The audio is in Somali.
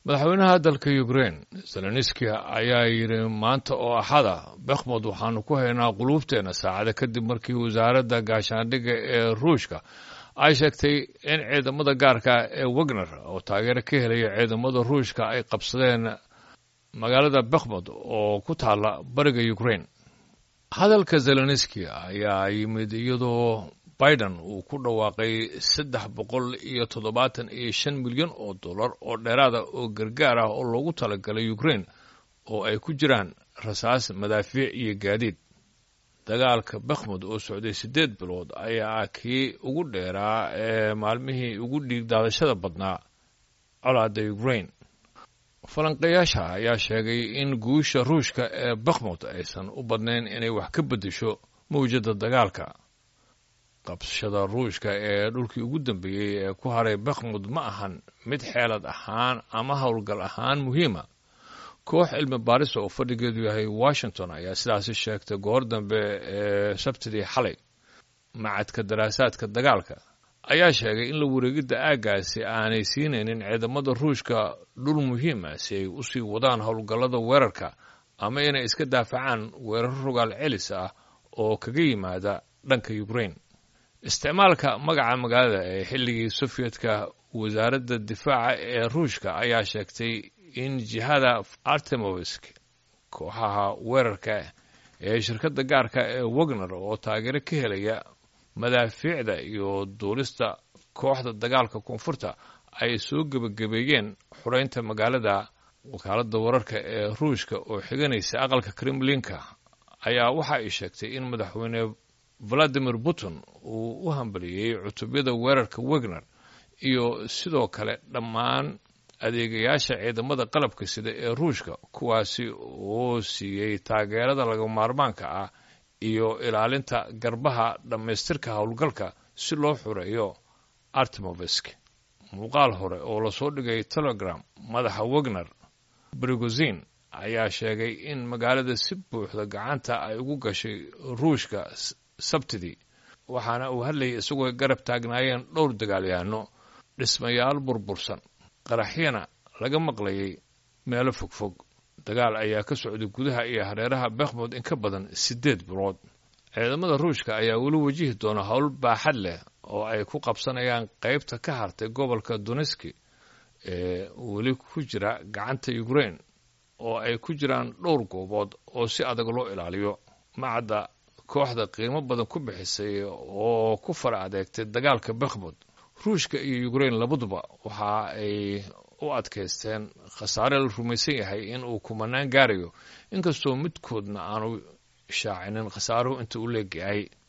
madaxweynaha dalka ukrain zelenski ayaa yidhi maanta oo axada bekhmod waxaanu ku haynaa quluubteenna saacada kadib markii wasaaradda gaashaandhigga ee ruushka ay sheegtay in ciidamada gaarka ee wagner oo taageero ka helaya ciidamada ruushka ay qabsadeen magaalada bekhmod oo ku taalla bariga ukrain hadalka zelenski ayaa yimid iyadoo biden uu ku dhawaaqay saddex boqol iyo toddobaatan iyo shan milyan oo dollar oo dheeraada oo gargaar ah oo loogu talagalay ukrain oo ay ku jiraan rasaas madaafiic iyo gaadiid dagaalka bekhmud oo socday siddeed bilood ayaa kii ugu dheeraa ee maalmihii ugu dhiigdaadashada badnaa colaadda ukrain falanqayaasha ayaa sheegay in guusha ruushka ee bekhmud aysan u badnayn inay wax ka beddesho mawjadda dagaalka qabsashada ruushka ee dhulkii ugu dambeeyey ee ku haray bekhmud ma ahan mid xeelad ahaan ama howlgal ahaan muhiima koox cilmi baarisa oo fadhigeedu yahay washington ayaa sidaasi sheegtay goor dambe ee sabtidii xalay macadka daraasaadka dagaalka ayaa sheegay in la wareegidda aaggaasi aanay siinaynin ciidamada ruushka dhul muhiima si ay usii wadaan howlgallada weerarka ama inay iska daafacaan weeraro rogaal celis ah oo kaga yimaada dhanka ukrain isticmaalka magaca magaalada ee xilligii sofiyedka wasaaradda difaaca ee ruushka ayaa sheegtay in jihada artemovisk kooxaha weerarka ee shirkadda gaarka ee wagner oo taageero ka helaya madaafiicda iyo duulista kooxda dagaalka koonfurta ay soo gebagabeeyeen xureynta magaalada wakaaladda wararka ee ruushka oo xiganaysa aqalka kremlinka ayaa waxa ay sheegtay in madaxweyne valadimir putin uu u hambaliyey cutubyada weerarka wagner iyo sidoo kale dhammaan adeegayaasha ciidamada qalabka sida ee ruushka kuwaasi oo siiyey taageerada laga maarmaanka ah iyo ilaalinta garbaha dhammaystirka howlgalka si loo xureeyo artemovisk muuqaal hore oo lasoo dhigay telegram madaxa wagner brigozin ayaa sheegay in magaalada si buuxda gacanta ay ugu gashay ruushka sabtidii waxaana uu hadlayay isagoo garab taagnaayeen dhowr dagaalyahanno dhismayaal burbursan qaraxyana laga maqlayay meelo fogfog dagaal ayaa ka socday gudaha iyo hareeraha bekhmud in ka badan siddeed bilood ciidamada ruushka ayaa weli wajihi doona howl baaxad leh oo ay ku qabsanayaan qaybta ka hartay gobolka doneski ee weli ku jira gacanta ukrain oo ay ku jiraan dhowr goobood oo si adag loo ilaaliyo macadda kooxda qiimo badan ku bixisay oo ku fara adeegtay dagaalka bekhmud ruushka iyo ukrain labaduba waxa ay u adkaysteen khasaare la rumaysan yahay in uu kumanaan gaarayo inkastoo midkoodna aanu shaacinin khasaaruhu inta u leegyahay